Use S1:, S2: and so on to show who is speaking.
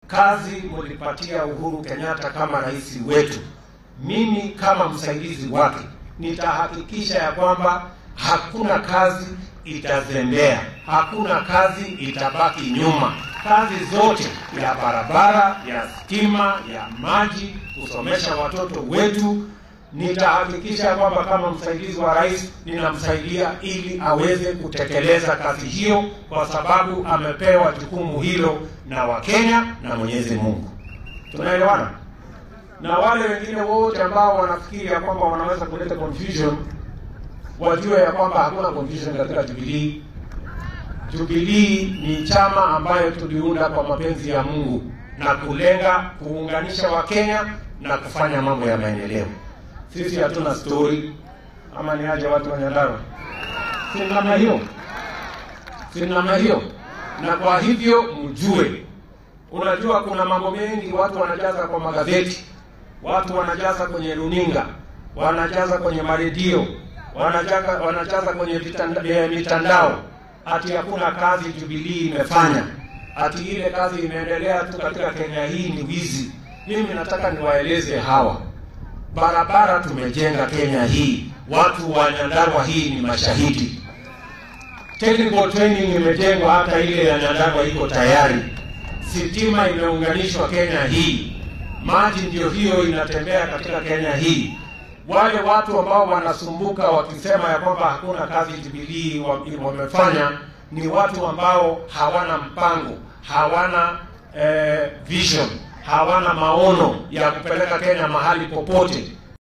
S1: kazi mulipatia Uhuru Kenyatta kama rais wetu, mimi kama msaidizi wake nitahakikisha ya kwamba hakuna kazi itazembea, hakuna kazi itabaki nyuma. Kazi zote ya barabara, ya stima, ya maji, kusomesha watoto wetu, nitahakikisha kwamba kama msaidizi wa rais ninamsaidia ili aweze kutekeleza kazi hiyo, kwa sababu amepewa jukumu hilo na Wakenya na Mwenyezi Mungu. Tunaelewana? Na wale wengine wote ambao wanafikiri ya kwamba wanaweza kuleta confusion wajue ya kwamba hakuna confusion katika Jubilee. Jubilee ni chama ambayo tuliunda kwa mapenzi ya Mungu na kulenga kuunganisha Wakenya na kufanya mambo ya maendeleo. Sisi hatuna story ama ni aje watu wa Nyandarua, si namna hiyo, si namna hiyo. Na kwa hivyo mjue, unajua kuna mambo mengi watu wanajaza kwa magazeti, watu wanajaza kwenye runinga, wanajaza kwenye maredio, wanajaza, wanajaza kwenye vitanda, eh, mitandao ati hakuna kazi Jubilee imefanya, ati ile kazi imeendelea tu katika Kenya hii ni wizi. Mimi nataka niwaeleze hawa barabara tumejenga Kenya hii, watu wa Nyandarua hii ni mashahidi. Technical training imejengwa, hata ile ya Nyandarua iko tayari. Sitima imeunganishwa Kenya hii, maji ndio hiyo inatembea katika Kenya hii. Wale watu ambao wanasumbuka wakisema ya kwamba hakuna kazi Jubilee wa- wamefanya ni watu ambao hawana mpango, hawana eh, vision, hawana maono ya kupeleka Kenya mahali popote.